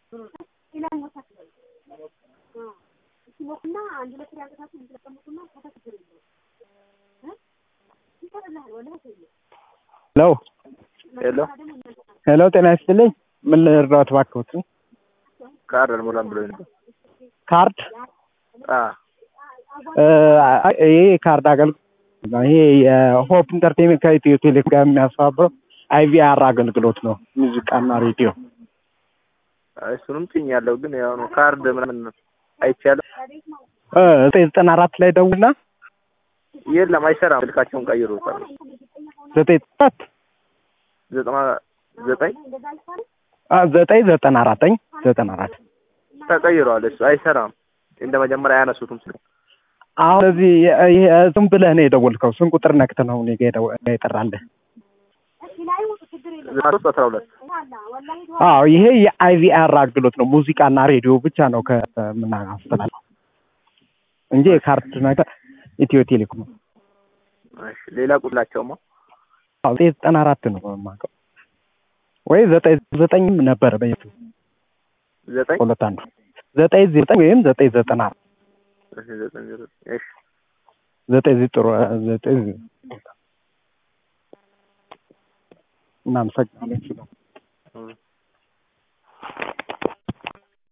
ሄሎ ሄሎ ሄሎ፣ ጤና ይስጥልኝ። ምን ልርዳዎት እባክዎት? ካርድ አልሞላም ብሎኝ ነበር። ካርድ አ እ ይሄ የካርድ አገልግሎት ነው። ይሄ የሆፕ ኢንተርቴንመንት ከኢትዮ ቴሌኮም ጋር የሚያስተባብረው አይቪአር አገልግሎት ነው። ሙዚቃና ሬዲዮ እሱንም ጭኛለሁ፣ ግን ያው ነው ካርድ ምናምን አይቻልም። እ ዘጠኝ ዘጠና አራት ላይ ደውልና የለም አይሰራም። ስልካቸውን ቀይሮታል። ዘጠኝ አራት ዘጠና ዘጠኝ አ ዘጠኝ ዘጠና አራተኝ ዘጠና አራት ተቀይሯል። እሱ አይሰራም። እንደ መጀመሪያ አያነሱትም ስልክ አሁን እዚህ ይሄ ዝም ብለህ ነው የደወልከው። ስንት ቁጥር ነክተህ ነው እኔ ጋ የደወ- የጠራልህ? ዘጠና ሶስት አስራ ሁለት አዎ ይሄ የአይቪአር አገልግሎት ነው። ሙዚቃና ሬዲዮ ብቻ ነው ከምናስተላልፈው እንጂ የካርድ ነገር ኢትዮ ቴሌኮም ነው። እሺ፣ ሌላ ቁላቸውማ አዎ ዘጠኝ ዘጠና አራት ነው የማውቀው ወይ ዘጠኝ ዘጠኝም ነበረ በየቱ ዘጠኝ ሁለት አንዱ ዘጠኝ ዘጠኝ ወይም ዘጠኝ ዘጠና አራት እሺ፣ ዘጠኝ ዘጠኝ እሺ ዘጠኝ ጥሩ ዘጠኝ እናመሰግናለን። እም።